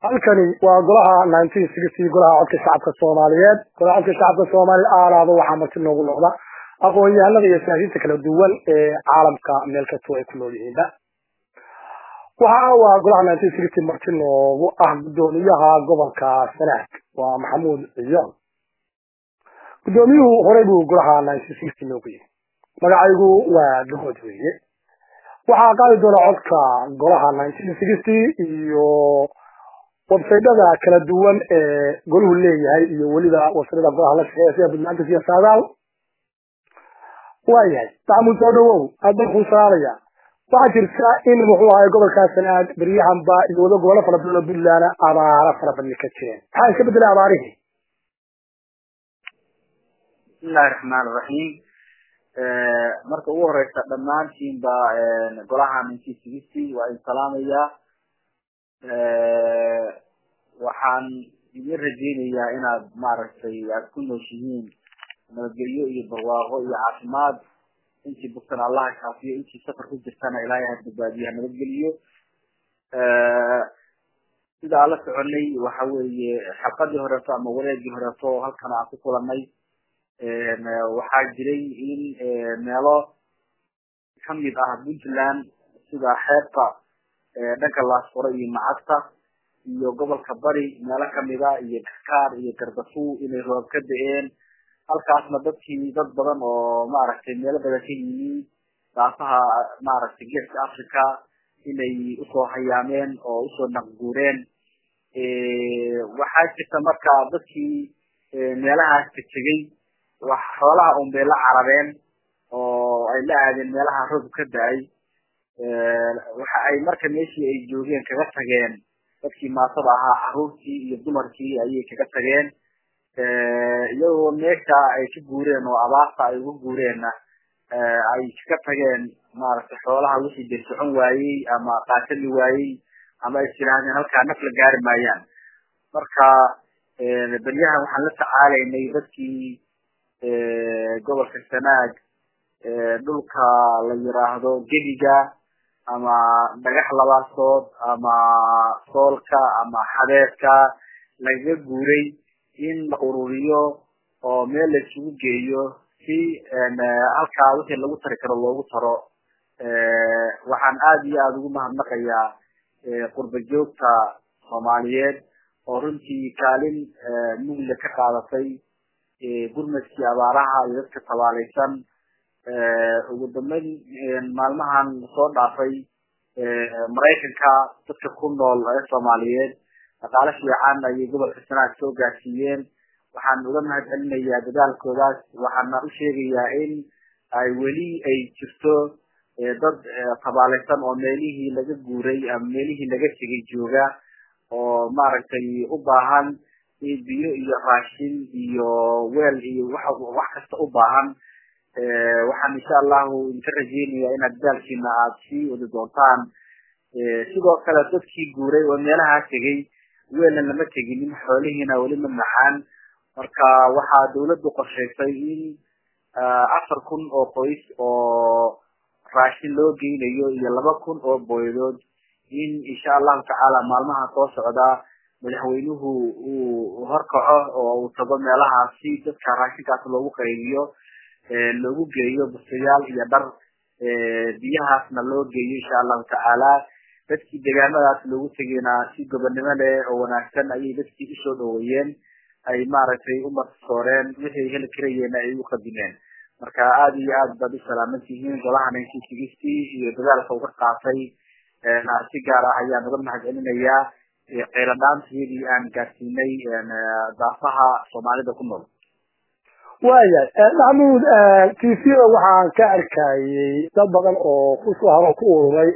halkani waa golaha nineteen sixty golaha codka shacabka soomaaliyeed golaha codka shacabka soomaaliya aalaaba waxaa marti noogu noqda aqoon-yahanada iyo siyaasiyiinta kala duwan ee caalamka meel kastoo ay ku nool yihiinba waxa waa golaha nineteen sixty marti noogu ah guddoomiyaha gobolka sanaag waa maxamuud ciyoon guddoomiyuhu horey buu golaha nineteen sixty noogu yihi magacaygu waa gahood weeye waxaa qaadi doona codka golaha nineteen sixty iyo websaydada kala duwan ee goluhu leeyahay iyo weliba websaydada golaha la shaqeeya sida badnaanta siya saadaal waayahay maxamuud soo dhawow aad baan kuu salaamaya waxaa jirta in muxuu ahay gobolkaa sanaag beryahanba iyo wada gobolo fara badan oo puntland abaaro fara badni ka jireen maxaa iska bedelay abaarihii bismillahi raxmaan raxiim marka ugu horeysa dhammaantiinba golaha nineteen sixty waa idin salaamayaa waxaan idin rajeynayaa inaad maaragtay aada ku nooshihiin nabadgelyo iyo barwaaqo iyo caafimaad intii bugtana allaha kaafiyo intii safar ku jirtana ilaahay ha badbaadiyo ha nabadgeliyo sida aan la soconay waxa weeye xalqadii horeeto ama wareegii horeeto halkan aan ku kulanay waxaa jiray in meelo kamid ah puntland sida xeebta dhanka laasfuro iyo macagta iyo gobolka bari meelo kamida iyo kakaar iyo gardafu inay roob ka da-een halkaasna dadkii dad badan oo maaragtay meelo badan ka yimi daafaha maaragtay geeska africa inay usoo hayaameen oo usoo naqguureen waxaa jirta marka dadkii meelahaas ka tegay wax xoolaha un bay la carabeen oo ay la aadeen meelaha roob ka da-ay waxa ay marka meeshii ay joogeen kaga tageen dadkii maatada ahaa caruurtii iyo dumarkii ayay kaga tageen iyagoo meesha ay ka guureen oo abaarta ay uga guureenna ay kaga tageen maaragtay xoolaha wixii de socon waayey ama qaatali waayey ama ay tirahdeen halkaa naf la gaari maayaan marka beryahan waxaan la tacaalaynay dadkii gobolka sanaag dhulka la yiraahdo gebiga ama dhagax labaasood ama soolka ama xadeedka lagaga guuray in la ururiyo oo meel la isugu geeyo si halkaa wixii lagu tari karo loogu taro waxaan aada iyo aada ugu mahadnaqayaa qurba joogta soomaaliyeed oo runtii kaalin mugla ka qaadatay gurmadkii abaaraha iyo dadka tabaalaysan ugu dambeyn maalmahan soo dhaafay maraykanka dadka ku nool ee soomaaliyeed dhaqaale fiican ayay gobolka sanaag soo gaarsiiyeen waxaan uga mahad celinayaa dadaalkoodaas waxaana u sheegayaa in ay weli ay jirto dad tabaalaysan oo meelihii laga guuray ama meelihii laga tegay jooga oo maaragtay u baahan biyo iyo raashin iyo weel iyo wax wax kasta u baahan waxaan insha allahu idinka rajeynaya inaad dadaalkiina aada sii wadi doontaan sidoo kale dadkii guuray oo meelahaa tegay weelna lama teginin xoolihiina weli ma maxaan marka waxaa dawladdu qorshaysay in afar kun oo qoys oo raashin loo geynayo iyo laba kun oo booyadood in insha allahu tacaala maalmaha soo socda madaxweynuhu uu horkaco oo uu tago meelahaas si dadka raashinkaas loogu qaybiyo loogu geeyo bustayaal iyo dhar biyahaasna loo geeyo insha allahu tacaala dadkii deegaamadaas loogu tegayna si gobonnimo leh oo wanaagsan ayay dadkii usoo dhaweeyeen ay maaragtay umarsooreen wixii heli karayeenna ay u qadimeen marka aada iyo aad baad u salaaman tihiin golaha nineteen sixty iyo dadaalka uga qaatay si gaar ah ayaan uga mahad celinayaa qayladhaantiyadii aan gaarsiinay daafaha soomaalida ku nool waayahay maxamuud t v-da waxaan ka arkayay dad badan oo kusoo haro ku ururay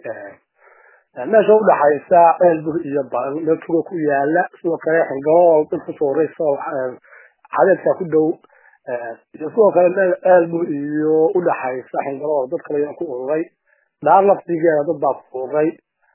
meesha udhaxaysa ceelbur iyo meel tuga ku yaala sidoo kale xingalool dad kusoo uraysa xadeedka ku dhow iyo sidoo kale meel ceelbur iyo udhaxaysa xingalool dad kale yaa ku ururay dhaar laftigeeda dad baa ku ururay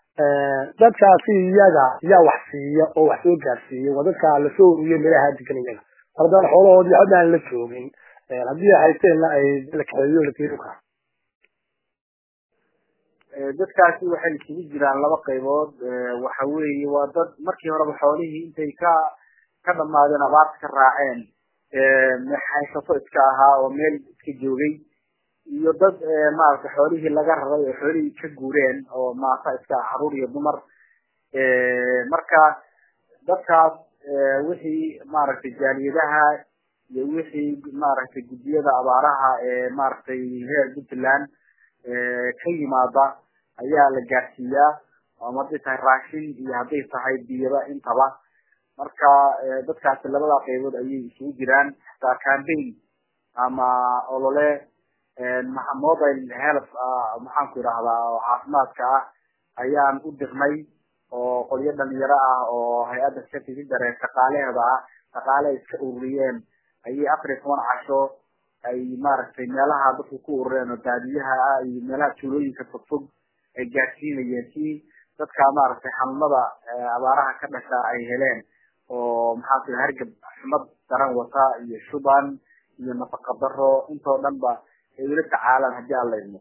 dadkaasi iyaga yaa wax siiya oo wax soo gaarsiiya waa dadka lasoo ururiye meelaha degan iyaga haddaan xoolahoodii hadda aan la joogin haddii ay haysteenna ay la kaxeeyo la keeni karo dadkaasi waxay isugu jiraan laba qaybood waxa weeye waa dad markii horeba xoolihii intay ka ka dhamaadeen abaarta ka raaceen haysato iska ahaa oo meel iska joogay iyo dad maaragtay xoolihii laga raray oo xoolihii ka guureen oo maata iska ah caruur iyo dumar marka dadkaas wixii maaragtay jaaliyadaha iyo wixii maaragtay guddiyada abaaraha ee maaragtay reer puntland ka yimaada ayaa la gaarsiiyaa ama hadday tahay raashin iyo hadday tahay biyaba intaba marka dadkaasi labada qaybood ayay isugu jiraan xataa cambaign ama olole mobile health maxaan ku idhahdaa oo caafimaadka ah ayaan u dirnay oo qolyo dhalinyaro ah oo hay-adda safidare shaqaalaheeda ah shaqaale ay iska ururiyeen ayay afar iyo toban casho ay maaragtay meelaha dadku ku urureen oo baadiyaha ah iyo meelaha tuulooyinka fogfog ay gaarsiinayeen si dadka maaragtay xanuunada abaaraha ka dhasha ay heleen oo maxaa ku hargab xumad daran wata iyo shuban iyo nafaqa daro intoo dhan ba ay ula tacaalaan haddii aan la idmo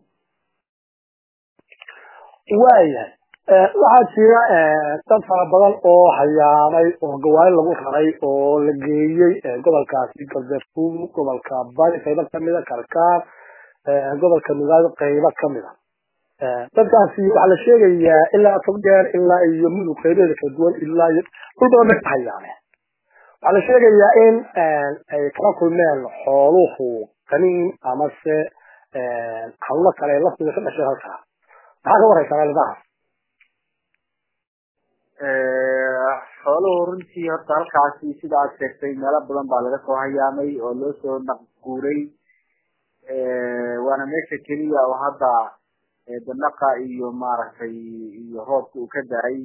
waayahay waxaa jira dad fara badan oo hayaamay oo gawaari lagu raray oo la geeyey gobolkaasi galbeedfug gobolka bari qaybo kamida karkaar gobolka nugaado qaybo kamida dadkaasi waxaa la sheegayaa ilaa togdheer ilaa iyo mudug qaybeeda kala duwan ilaa iyo dhul badan bay hayaameen waxaa la sheegayaa in ay kala kulmeen xooluhu qaniin amase hawlo kale laftiga ka dhashay halkaa maxaa ka waraysaa arrimahaas xooluhu runtii horta halkaasi sida aad sheegtay meelo badan baa laga soo hayaamay oo loo soo naqguuray waana meesha keliya oo hadda danaqa iyo maaragtay iyo roobka uu ka da-ay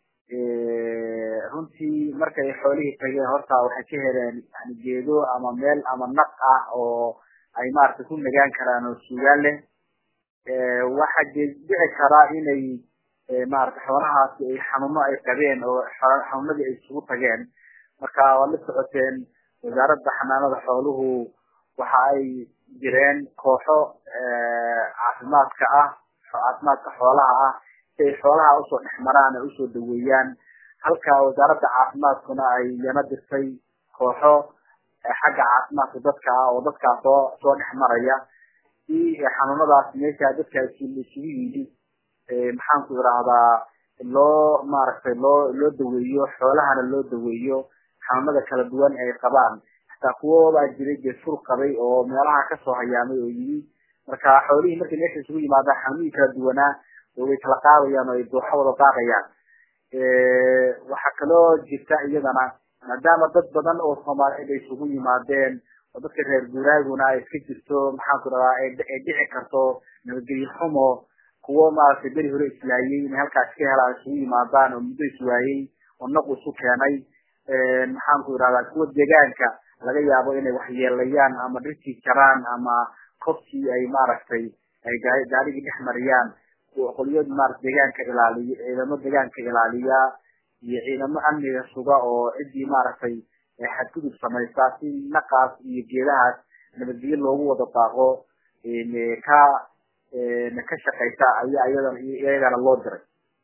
runtii markay xoolihii tageen horta waxay ka heleen yani geedo ama meel ama naq ah oo ay maaragtay ku nagaan karaan oo suugaan leh waxaa dhici karaa inay maaragtay xoolahaasi ay xanuuno ay qabeen oo xanuunadii ay isugu tageen marka waad la socoteen wasaaradda xanaanada xooluhu waxa ay jireen kooxo caafimaadka ah caafimaadka xoolaha ah si ay xoolaha usoo dhex maraan ay usoo daweeyaan halka wasaaradda caafimaadkuna ay yana dirtay kooxo xagga caafimaadka dadka ah oo dadkaa soo soo dhex maraya si xanuunadaas meesha dadka isugu yimid maxaan ku idhaahdaa loo maaragtay loo loo daweeyo xoolahana loo daweeyo xanuunada kala duwan ay qabaan hataa kuwo baa jiray dee sur qabay oo meelaha kasoo hayaamay oo yimi marka xoolihii markay meesha isugu yimaadaan xanuunihii kala duwanaa way kala qaadayaan oo ay dooxo wada qaadayaan waxaa kaloo jirta iyadana maadaama dad badan oo soomaaliyeed ay isugu yimaadeen oo dadka reer guuraaguna ay iska jirto maxaan ku dhadaa ay dhici karto nabadgelyo xumo kuwo maaragtay beri hore islaayay inay halkaas ka helaan isugu yimaadaan oo muddo iswaayey oo naq isu keenay maxaan ku idhahdaa kuwa deegaanka laga yaabo inay waxyeelayaan ama dhirtii jaraan ama kobkii ay maaragtay ay gaarigii dhex mariyaan qolyo maarata deegaanka ilaaliya ciidamo deegaanka ilaaliya iyo ciidamo amniga suga oo ciddii maaragtay xadgudub samaysa si naqaas iyo geedahaas nabadgelyo loogu wada daaqo ka ka shaqaysa ayaa iyadana iyagana loo diray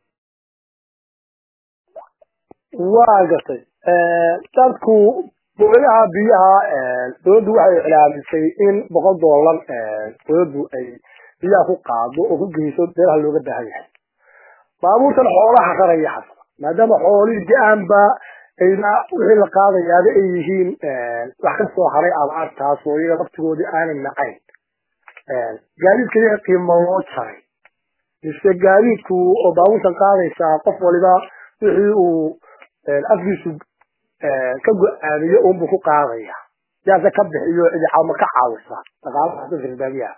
waa gartay dadku boolaha biyaha dawladdu waxay iclaamisay in boqol dollar dawladdu ay biyaha ku qaado oo ku geyso meelaha looga baahan yahay baabuurtan xoolaha raraya xasaba maadaama xoolihii de-aanba ayna wixii la qaadayaaba ay yihiin wax ka soo haray abaartaas oo iyaga laftigoodii aanay nacayn gaadiidka iyaga qiimo loo jaray mise gaadiidku oo baabuurtan qaadaysaa qof waliba wixii uu afkiisu ka go-aamiyo unbuu ku qaadaya yaase ka bixiyo idicama ka caawisa dhaqaalaha dadka reerbaadiyaha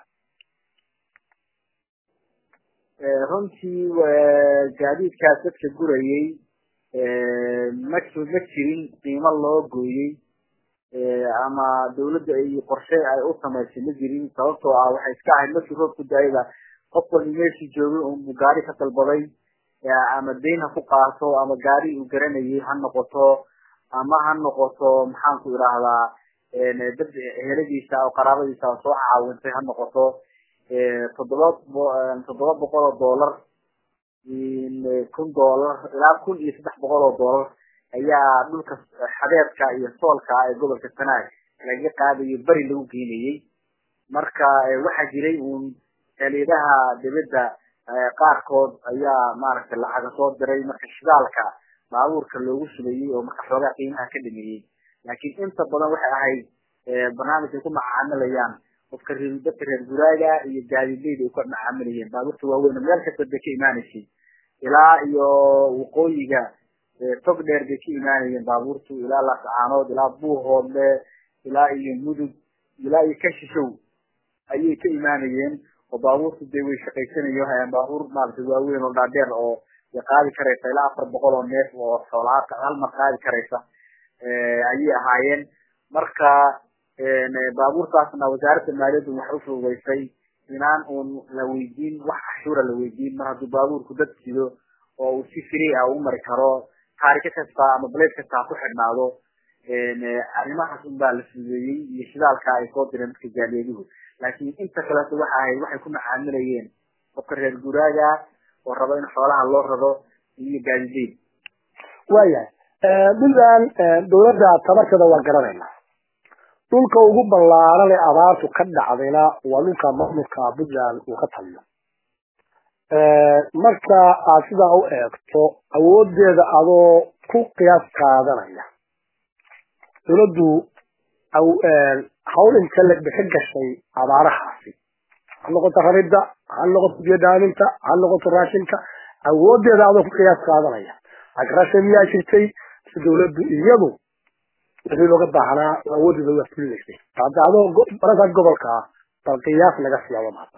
runtii gaadiidkaas dadka gurayay ma ma jirin qiimo loo gooyey ama dawladda ay qorshe ay u samaysay ma jirin sababtoo ah waxay iska ahayd markii roobku da-ayba qof walba meeshii joogay unbuu gaari ka dalbaday ama dayn ha ku qaato ama gaari uu garanayay ha noqoto ama ha noqoto maxaan ku idhaahdaa dad heladiisa oo qaraabadiisa oo soo caawintay ha noqoto toddoba toddoba boqol oo dollar kun dollar ilaa kun iyo saddex boqol oo dollar ayaa dhulka xadeedka iyo soolka ee gobolka sanaag laga qaadayo beri lagu geynayey marka waxaa jiray uun xeeliyadaha dibadda qaarkood ayaa maaragtay lacaga soo diray marka shidaalka baabuurka loogu sumeeyey oo marka xoogaa qiimaha ka dhameeyey laakiin inta badan waxay ahayd barnaamij ay ku macaamilayaan qofka reer dadka reer guraaga iyo gaadiidleyda ay ku macaamilayeen baabuurta waaweyn meel kasta bay ka imaanaysay ilaa iyo waqooyiga tog dheer bay ka imaanayeen baabuurtu ilaa laascaanood ilaa buuhoodle ilaa iyo mudug ilaa iyo kashishow ayay ka imaanayeen oo baabuurtu dee way shaqaysanayo baabuur maaragtay waaweyn oo dhaadheer oo way qaadi karaysa ilaa afar boqol oo neef oo xoolaad hal mar qaadi karaysa ayay ahaayeen marka baabuurtaasna wasaaradda maaliyaddu waxay ufududeysay inaan uun la weydiin wax cashuura la weydiin mar hadduu baabuurku dad sido oo uu si free ah u mari karo taariko kasta ama blade kasta ha ku xidhnaado arrimahaas un baa la fududeeyey iyo shidaalka ay soo direen dadka jaaliyaduhu laakiin inta kaleeto waxa ahayd waxay ku macaamilayeen qofka reer guraaga oo rabo in xoolaha loo rado iyo gaadideed waayahay puntland dawladda tabarkeeda waa garanayna dhulka ugu ballaaran ee abaartu ka dhacdayna waa dhulka maamulka puntland uu ka taliyo marka aad sidaa u eegto awoodeeda adoo ku qiyaas qaadanaya dawladdu hawl inta la bixi gashay abaarahaasi ha noqoto raridda ha noqoto biyodaaminta ha noqoto raashinka awoodeeda adoo ku qiyaas qaadanaya agrasha miyaa jirtay si dawladdu iyadu wixii looga baahnaa awoodeeda waa fulinaysay hadda adoo barasaad gobolka ah bal qiyaas naga siyaabo mahadsan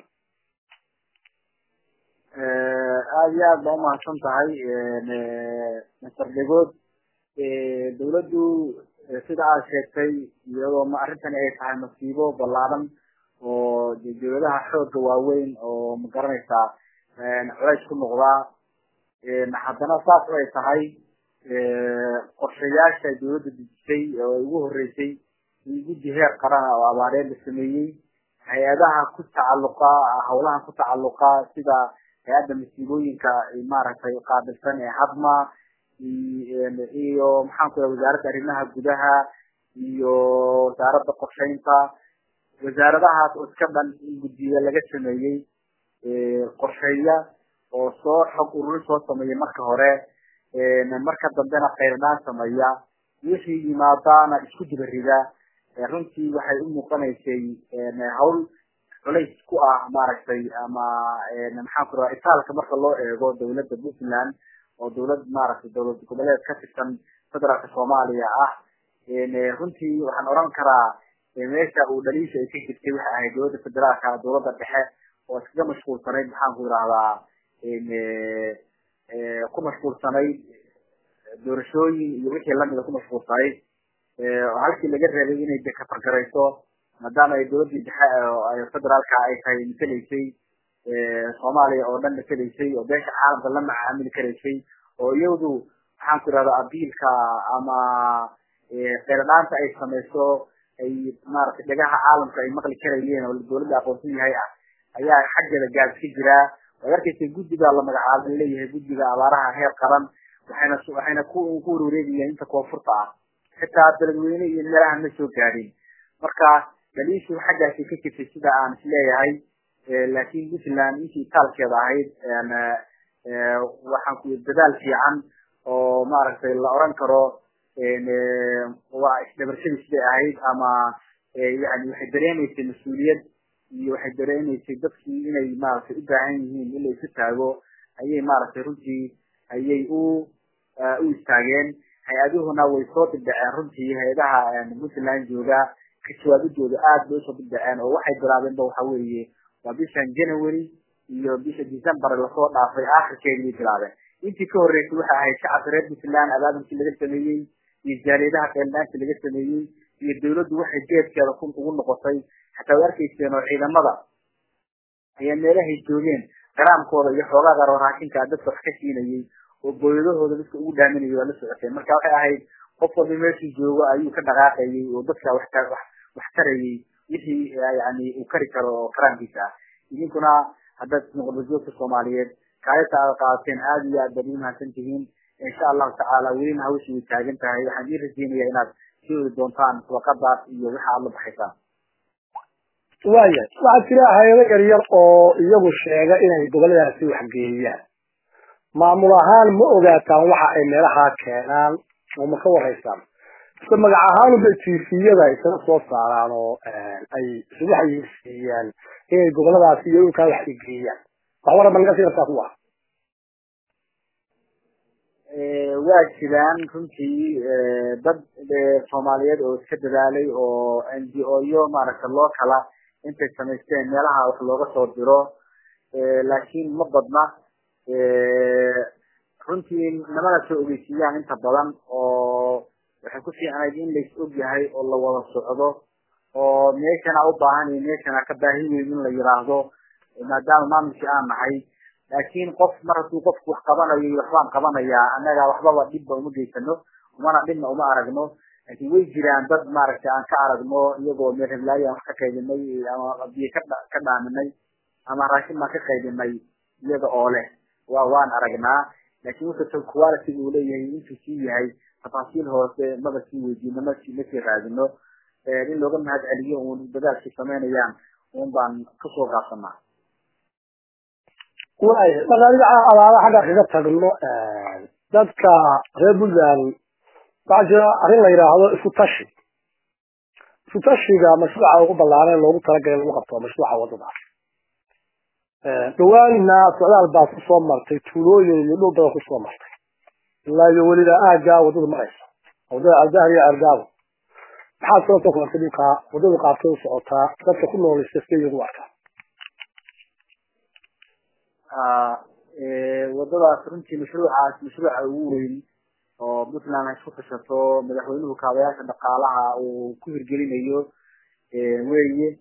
aada iyo aad baa umahadsan tahay master degood dawladdu sida aad sheegtay iyadoo ma arrintani ay tahay masiibo ballaaran oo dawladaha xooga waaweyn oo ma garanaysaa culays ku noqdaa haddana saas ay tahay qorshayaasha dawladda dejisay oo ay ugu horeysay in guddi heer qarana oo abaareed la sameeyey hay-adaha ku tacalluqa hawlaha ku tacalluqa sida hay-adda masiibooyinka maaragtay qaabilsan ee hadma iyo maxaan ku wasaaradda arrimaha gudaha iyo wasaaradda qorshaynta wasaaradahaas oo iska dhan in guddiya laga sameeyey qorsheeya oo soo xog ururin soo sameeya marka hore marka dambena khayrdhaan sameeya wixii yimaadaana isku diba rida runtii waxay u muuqanaysay hawl culays ku ah maaragtay ama maxaan ku raha itaalka marka loo eego dawladda puntland oo dawlad maaragtay dawlad goboleed ka tirsan federaalka soomaaliya ah runtii waxaan oran karaa meesha uu dhaliisha ay ka jirtay waxay ahayd dawladda federaalka dawladda dhexe oo iskaga mashquulsanayd maxaan ku yidhahdaa ku mashquulsanayd doorashooyin iyo wixii lamida ku mashquulsanayd oo halkii laga reebay inay de kafargarayso maadaama ay dawladdii dhexe federaalka ay tahay matelaysay soomaaliya oo dhan matelaysay oo beesha caalamka la macaamili karaysay oo iyadu maxaan ku yidhahdaa abiilka ama kheyradhaanta ay samayso ay maaragtay dhagaha caalamka ay maqli karayeen oo dawladda aqoonsan yahay ah ayaa xaggeeda gaab ka jiraa waad arkaysa guddiga la magacaabay leeyahay guddiga abaaraha heer qaran waxayna waxayna ku ku wareegayaan inta koonfurta ah xitaa beledweyne iyo meelaha ma soo gaadhin marka dhaliishu xaggaasi ka jirtay sida aan isleeyahay laakiin puntland intii itaalkeeda ahayd waxaan ku dadaal fiican oo maaragtay la oran karo waa isdhabarshadii siday ahayd ama yani waxay dareemaysay mas-uuliyad iyo waxay dareemaysay dadkii inay maaragtay u baahan yihiin in la isu taago ayay maaragtay runtii ayay u u istaageen hay-aduhuna way soo dibdhaceen runtii hay-adaha puntland jooga ka jawaabidooda aad bay usoo dibdhaceen oo waxay bilaabeenba waxa weeye waa bishan january iyo bisha december lasoo dhaafay akhirkeedii bilaabeen intii ka horreysay waxay ahayd shacabka reer puntland abaabulkii laga sameeyey iyo jaaliyadaha qeeldhaantii laga sameeyey iyo dawladdu waxay geedkeeda ku ugu noqotay xataa way arkayseen oo ciidamada ayaa meelahay joogeen qaraamkooda iyo xoogaa garo raashinka dadka wax ka siinayay oo booyadahooda dadka ugu dhaaminayay waa la socoteen marka waxay ahayd qof walba meeshuu joogo ayuu ka dhaqaaqayay oo dadka wax wax tarayay wixii yani uu kari karo oo karaamkiisa ah idinkuna haddaad muqdishoogta soomaaliyeed kaalinta aad qaadateen aada iyo aad baad umahadsan tihiin insha allahu tacaala welina hawsha way taagan tahay waxaan ii rajeynaya inaad sii wadi doontaan waqadaas iyo waxa aad la baxaysaan waya waxaa jira hay-ado yaryar oo iyagu sheega inay goboladaasi waxgeeyaan maamul ahaan ma ogaataan waxa ay meelahaa keenaan oo ma ka waraysaan ise magac ahaanubay tifiyada isaga soo saaraan oo ay isugu xayeysiiyaan inay goboladaasi iyo dhulkaa wax igeeyaan wax waran ba naga sii kartaa kuwa waa jiraan runtii dad soomaaliyeed oo iska dadaalay oo n g o yo maaragta loo kala intay samaysteen meelaha wax looga soo diro laakiin ma badna runtii namana soo ogeysiiyaan inta badan oo waxay ku fiicnayd in lais og yahay oo la wada socdo oo meeshana u baahan iyo meeshana ka baahi weyn in la yiraahdo maadaama maamulkii aan nahay laakiin qof mar hadduu qofku wax qabanayo iyo waxbaan qabanayaa annaga waxbaba dhibba uma geysano umana dhibna uma aragno laakiin way jiraan dad maaragtay aan ka aragno iyagoo meel heblaayo aan wax ka qaybinay ama biyo ka ka dhaaminay ama raashin baan ka qaybinay iyaga oo leh wa waan aragnaa laakiin wuxuu quality uu leeyahay intuu sii yahay tafaasiil hoose maba sii weydiino masi masii raadino in looga mahad celiyo uun dadaalkii samaynayaan un baan kasoo gaabsanaa waya marka adiga abaaba xagga kaga tagno dadka reer puntland waxaa jira arrin la yidhaahdo isku tashi isku tashiga mashruuca ugu ballaaran loogu talagalay lagu qabto mashruuca wadada dhawaanna socdaal baa kusoo martay tuulooyin iyo dhul badan kusoo martay ilaa iyo weliba aaggaa wadadu maraysa wadada aldahr iyo argaabo maxaad sababta ku artay dhulkaa wadadu qaabtay u socotaa dadka ku nooleysta siday iyagu arkaa wadadaas runtii mashruucaas mashruuca ugu weyn oo puntland ay isku tashato madaxweynuhu kaabayaasha dhaqaalaha uu ku hirgelinayo weye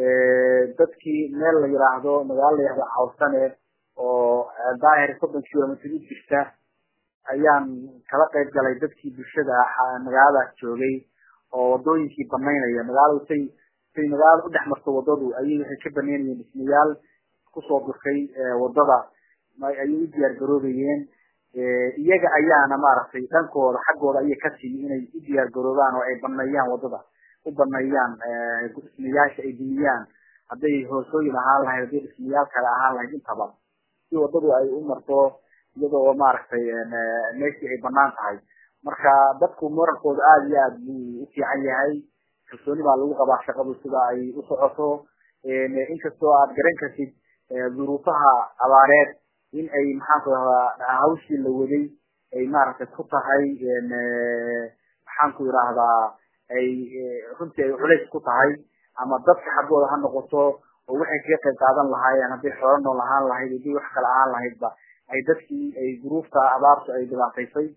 dadkii meel la yiraahdo magaalo la yihahdo cawsane oo daahir soddon kilomitr u jirta ayaan kala qayb galay dadkii bulshada ah magaaladaas joogay oo wadooyinkii banaynaya magaaladu say say magaalada udhex marto wadadu ayay waxay ka banaynayeen dhismayaal kusoo durkay wadada ayay u diyaar garoobayeen iyaga ayaana maaragtay dhankooda xaggooda ayay ka timi inay u diyaar garoobaan oo ay baneeyaan wadada u baneeyaan dhismayaasha ay dumiyaan hadday hoosooyin ahaan lahayd hadday dhismayaal kale ahaan lahayd intaba si wadadu ay u marto iyada oo maaragtay meeshii ay banaan tahay marka dadku murankooda aada iyo aada buu u fiican yahay kalsooni baa lagu qabaa shaqadu sida ay u socoto inkastoo aad garan kartid duruufaha abaareed in ay maxaanku rahdaa hawshii la waday ay maaragtay ku tahay maxaanku irahdaa ay runtii ay culays ku tahay ama dadka xaggooda ha noqoto oo waxay kaga qayb qaadan lahaayeen hadday xoolo nool ahaan lahayd hadii wax kale ahaan lahaydba ay dadkii ay duruufta abaartu ay dhibaataysay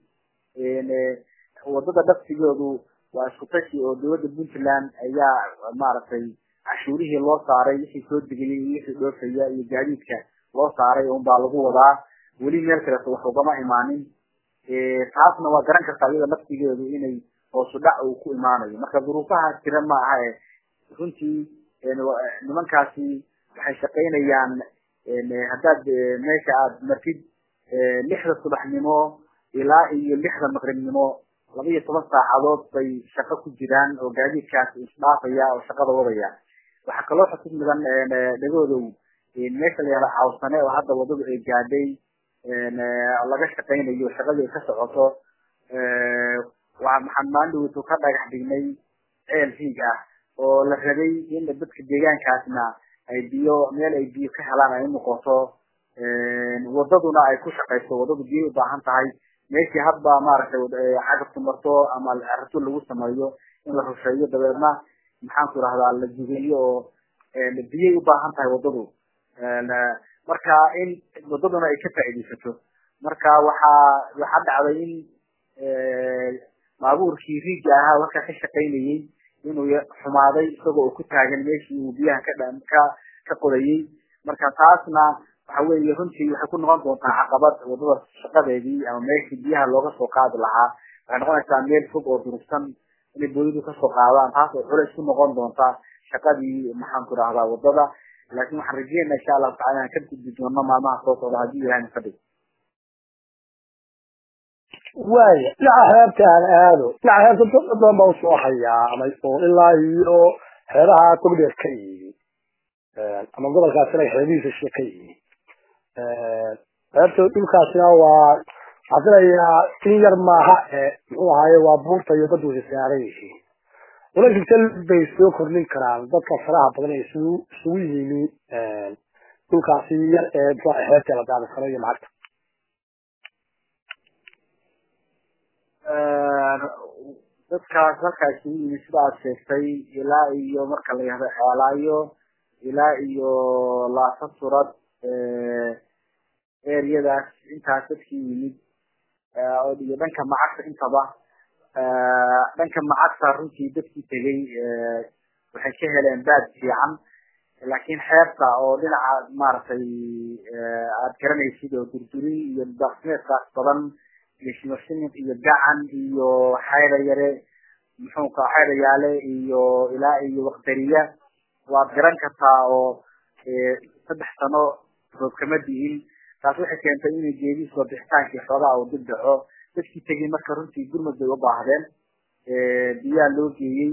wadada dhaftigoodu waa isku tashi oo dawladda puntland ayaa maaragtay cashuurihii loo saaray wixii soo degayay iyo wixii dhoofaya iyo gaadiidka loo saaray un baa lagu wadaa weli meel kaleeto wax ugama imaanin taasna waa garan kartaa iyada laftigeedu inay hoosu dhac uu ku imaanayo marka duruufaha jira ma aha e runtii nimankaasi waxay shaqaynayaan haddaad meesha aad martid lixda subaxnimo ilaa iyo lixda maqribnimo laba iyo toban saacadood bay shaqo ku jiraan oo gaadiidkaas isdhaafaya oo shaqada wadaya waxaa kaloo xusud mudan dhagoodow meesha la yihahda cawsane oo hadda wadadu ay gaadhay laga shaqaynayo shaqadii ay ka socoto waxaan maalindhaweytu ka dhagax dhignay ceel hiig ah oo la rabay in dadka deegaankaasna ay biyo meel ay biyo ka helaan ay unoqoto wadaduna ay ku shaqayso wadadu biyo ubaahan tahay meeshii hadba maaragtay cagabtu marto ama rasul lagu sameeyo in la rusheeyo dabeedna maxaanku irahdaa la jugeeyo oo biyay ubaahan tahay wadadu marka in wadaduna ay ka faaideysato marka waxaa waxaa dhacday in baabuurkii riiga ahaa halkaa ka shaqaynayay inuu xumaaday isagoo uu ku taagan meeshii uu biyaha ka ka ka qodayay marka taasna waxa weeye runtii waxay ku noqon doontaa caqabad wadada shaqadeedii ama meeshii biyaha looga soo qaadi lahaa waxay noqonaysaa meel fog oo durugsan inay boolidu kasoo qaadaan taas oo culays ku noqon doonta shaqadii maxaanku irahdaa wadada laakin waxaan rajeynaa insha allahu tacala inaan ka gudbi doono maalmaha soo socda haddii ilahay na fadhiyo waaya dhinaca xeebta aan aado dhinaca xeebta dad badan baa usoo hayaamay oo ilaa iyo xeebaha togdheer ka yimi ama gobolkaasina xeebihiisa shie ka yimi xeebta dhulkaasina waa waxaan filayaa in yar maaha muxuu ahaaye waa buurta iyo dad wada saaran yihiin ulasigta bay soo kordhin karaan dadka faraha badan ee isugu isugu yimi dhulkaasi yar ee muxuu xeebta la daadi karo iyo lacagta dadkaas halkaa isugu yimi sida aad sheegtay ilaa iyo marka la yihahdo ceelaayo ilaa iyo laasa surad eryadaas intaas dadkii yimid iyo dhanka macagta intaba dhanka macagta runtii dadkii tegay waxay ka heleen baad fiican laakiin xeebta oo dhinaca maaragtay aad garanaysid oo durduri iyo daaqsimeedkaas badan iyo shimashimin iyo gacan iyo xayda yare muxuuka xayda yaale iyo ilaa iyo waqdariya waad garan kartaa oo saddex sano roob kama dihin taas waxay keentay inay geedii soo bixitaankii xoogaa uu dib dhaco dadkii tegay marka runtii gurmud bay u baahdeen biyaa loo geeyey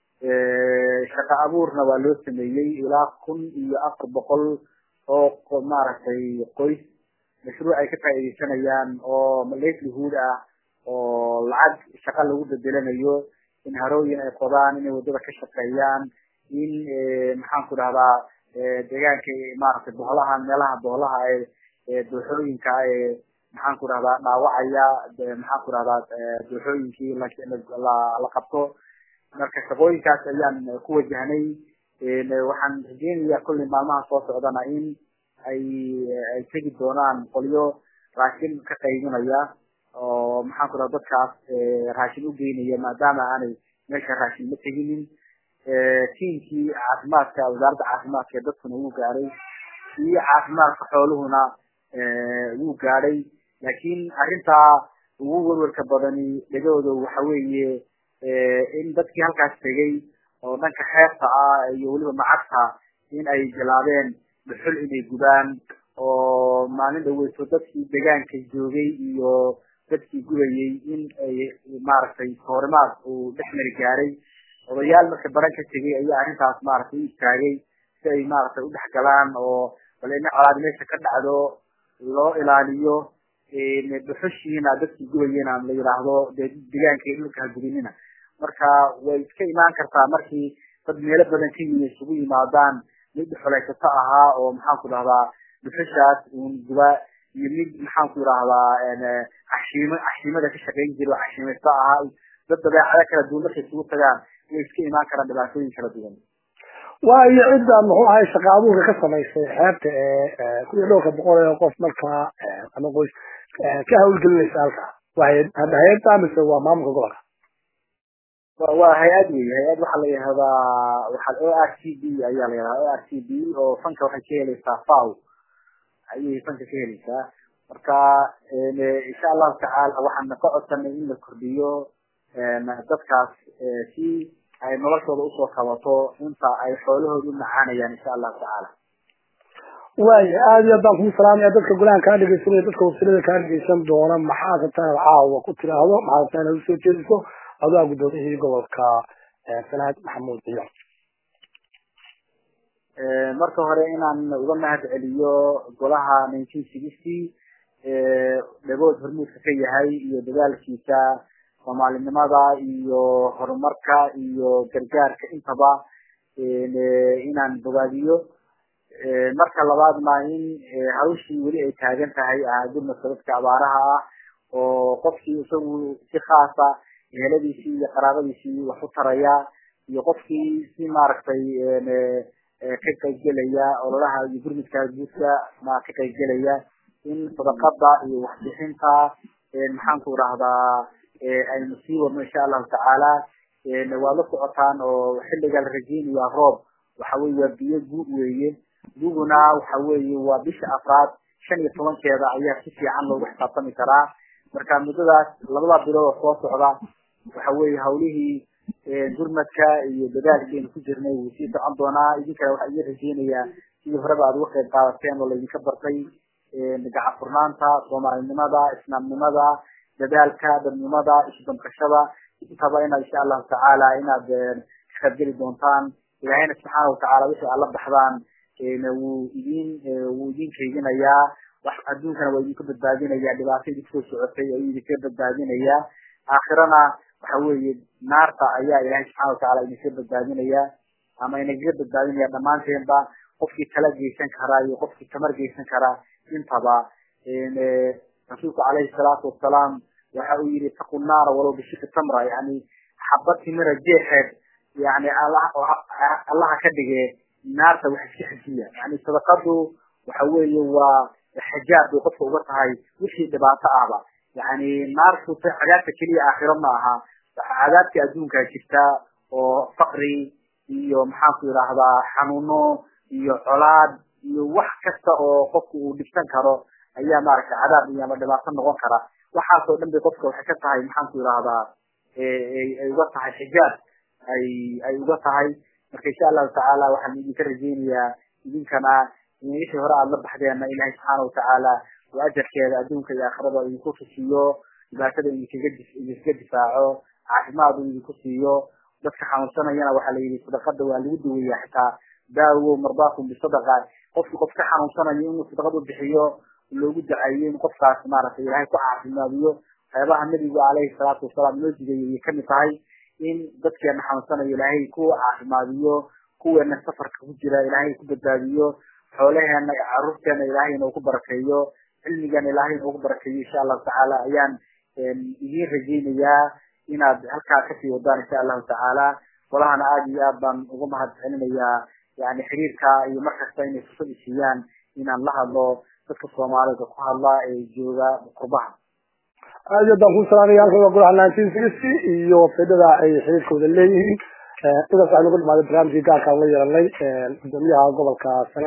shaqo abuurna waa loo sameeyey ilaa kun iyo afar boqol oo maaragtay qoys mashruuc ay ka faaideysanayaan oo livelihood ah oo lacag shaqa lagu bedelanayo in harooyin ay qodaan inay wadada ka shaqeeyaan in maxaan ku dhahdaa deegaanka maaragtay boholaha meelaha boholaha ee dooxooyinka ee maxaan ku dhahdaa dhaawacaya maxaan ku dhahdaa dooxooyinkii la qabto marka shaqooyinkaas ayaan ku wajahnay waxaan rajeynayaa kullay maalmaha soo socdana in ay ay tegi doonaan qolyo raashin ka qaybinaya oo maxaan ku dhaha dadkaas raashin u geynaya maadaama aanay meesha raashin ma teginin tiimkii caafimaadka wasaaradda caafimaadka ee dadkuna wuu gaadhay iyo caafimaadka xooluhuna wuu gaadhay laakiin arrintaa ugu werwerka badani dhegahooda waxa weeye in dadkii halkaas tegay oo dhanka xeebta ah iyo weliba macagta in ay bilaabeen dhuxul inay gubaan oo maalin dhaweyso dadkii deegaanka joogay iyo dadkii gubayay in ay maaragtay soorimaad uu dhex mari gaaray odayaal marka baran ka tegay ayaa arrintaas maaragtay u istaagay si ay maaragtay udhex galaan oo bal ina colaad meesha ka dhacdo loo ilaaliyo dhuxushiina dadkii gubayena la yidhaahdo dee deegaanka dhulka hagubinina marka way iska imaan kartaa markii dad meelo badan ka yimi isugu yimaadaan mid dhuxulaysato ahaa oo maxaan ku dhahdaa dhuxushaas uun guba iyo mid maxaan ku idhahdaa cashiimo cashiimada ka shaqayn jira oo cashiimaysto ahaa dad dabeecado kala duwan markay isugu tagaan way iska imaan karaan dhibaatooyin kala duwan waayo cidda muxuu ahay shaqa abuurka ka samaysay xeebta ee kun iyo dhowrka boqol ee qof markaa ama qoys ka hawlgelinaysa halka waa hay-adda mise waa maamulka gobolka waa hay-ad wey hay-ad waxaa la yihahdaa waxa o r c b ayaa la yihahdaa o r c b oo fanka waxay ka helaysaa faw ayay fanka ka helaysaa marka insha allahu tacaala waxaan ka codsanay in la kordhiyo dadkaas si ay noloshooda usoo kabato inta ay xoolahooda u macaanayaan insha allahu tacaala waaya aada iyo aad baan kugu salaamaya dadka golahan kaa dhegeysanaya dadka wafsilada kaa dhegeysan doona maxaa rabtaa inaad caawa ku tiraahdo maxaa rabtaa inaad usoo jeediso adaa guddoomiyihii gobolka salaad maxamuud ciyo marka hore inaan uga mahad celiyo golaha nineteen sixty dhagood hormuudka ka yahay iyo dadaalkiisa soomaalinimada iyo horumarka iyo gargaarka intaba inaan bogaadiyo marka labaadna in hawshii weli ay taagan tahay ah gurmadka dadka abaaraha ah oo qofkii isagu si khaasa eheladiisii iyo qaraabadiisii wax u taraya iyo qofkii si maaragtay ka qaybgelaya ololaha iyo gurmudka guudka ma ka qaybgelaya in sadaqada iyo waxbixinta maxaan ku idhahdaa aynu sii wadno insha allahu tacaala waad la socotaan oo xilliga la rajeynaya roob waxa weye waa biyo guud weeye guguna waxa weeye waa bisha afraad shan iyo tobankeeda ayaa si fiican loogu xisaabtami karaa marka muddadaas labada bilood oo soo socda waxa weeye hawlihii gurmadka iyo dadaalkeenu ku jirnay wuu sii socon doonaa idinkana waxaa idin rajeynayaa sidii horeba aad uga qayb qaadateen oo laydinka bartay gacan furnaanta soomaalinimada islaamnimada dadaalka dadnimada isdamqashada intaba ina insha allahu tacaala inaad ka qaybgeli doontaan ilaahayna subxaana watacaala wixii aad la baxdaan wuu idin wuu idin kaydinayaa wax adduunkana waa idinka badbaadinaya dhibaato idinkasoo socotay ayuu idinka badbaadinaya aakhirana waxa weeye naarta ayaa ilahay subxana watacaala idinka badbaadinaya ama inagaga badbaadinaya dhammaanteenba qofkii tala geysan karaa iyo qofkii tamar geysan karaa intaba rasuulku calayhi salaatu wasalaam waxa uu yihi taqu naara walow bishiki tamra yani xabad timira jeexeed yani allaha ka dhige naarta wax iska xejiya yani sadaqadu waxa weeye waa xajaab bay qofka uga tahay wixii dhibaato ahba yani naartu cadaabta keliya aakhiro ma aha cadaabta adduunkaa jirta oo faqri iyo maxaan ku yidhaahdaa xanuuno iyo colaad iyo wax kasta oo qofku uu dhibsan karo ayaa maaragtay cadaab iyo ama dhibaato noqon kara waxaasoo dhan bay qofka waxay ka tahay maxaan ku yidhaahdaa ay uga tahay xijaab ay ay uga tahay marka insha allahu tacaala waxaan idinka rajeynayaa idinkana wixii hore aada la baxdeenna ilahay subxaana watacaala oo ajarkeeda adduunka iyo aakhirada idinku tusiyo dhibaatada idinkaga idinkaga difaaco caafimaad uu idinku siiyo dadka xanuunsanayana waxaa la yidhi sadaqada waa lagu daweeya xitaa daawo mardaakum bisadaqa qofki qof ka xanuunsanayo inuu sadaqad u bixiyo loogu dacayo in qofkaas maaragtay ilaahay ku caafimaadiyo waxyaabaha nabigu caleyhi salaatu wasalaam noo digayay ayay kamid tahay in dadkeena xanuunsanayo ilaahay ku caafimaadiyo kuweena safarka ku jira ilaahay ku badbaadiyo xoolaheena caruurteena ilaahay inuu ku barakeeyo cilmigeena ilaahay inuu ku barakeeyo insha allahu tacaala ayaan idiin rajeynayaa inaad halkaa kasii wadaan insha allahu tacaala walahana aada iyo aad baan uga mahad celinayaa yani xiriirka iyo markasta inay fursad isiiyaan inaan la hadlo dadka soomaalida ku hadla ee jooga qurbaha aad iyo baan ku salaamaya halkan waa golaha nineteen sixty iyo websaydada ay xiriirkooda leeyihiin sidaas waxaynu ku dhamaada barnaamijkii gaarkaan la yeelanay gudoomiyaha gobolka